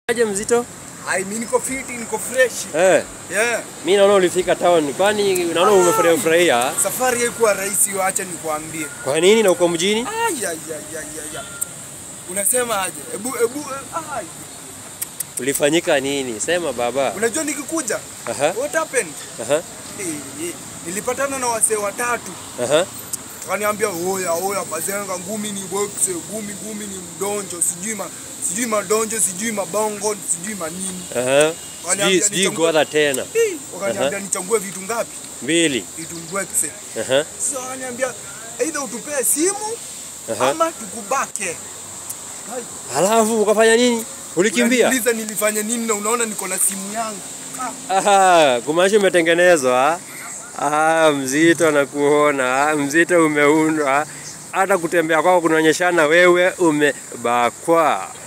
Aje mzito? Ai, mimi niko fit, niko fresh. Eh, Yeah. mimi naona ulifika town. Kwani naona umefurahia furahia? Safari haikuwa rahisi, acha nikwambie. Kwa nini na uko mjini? Ai ai ai ai ai. Unasema aje? Ebu ebu ai. Ulifanyika nini? Sema baba. Unajua nikikuja? Aha, What happened? aha, Eh, eh, nilipatana na wasee watatu. aha. Wakaniambia oya oya bazenga ngumi ni boxe, ngumi ngumi ni mdonjo, sijui ma sijui madonjo, sijui mabongo, sijui manini. Aha. Sijui Waniambia sijui nichambue- kuadha tena. Eh, Wakaniambia nichambue vitu ngapi? Mbili. Vitu ngwekse. Aha, Sasa wananiambia either utupee simu aha. ama tukubake. Halafu ukafanya nini? Ulikimbia? Unaniuliza nilifanya nini na unaona niko na simu yangu. Aha, kumaanisha umetengenezwa. Ah, mzito nakuona. Mzito umeundwa. Hata kutembea kwako kunaonyeshana wewe umebakwa.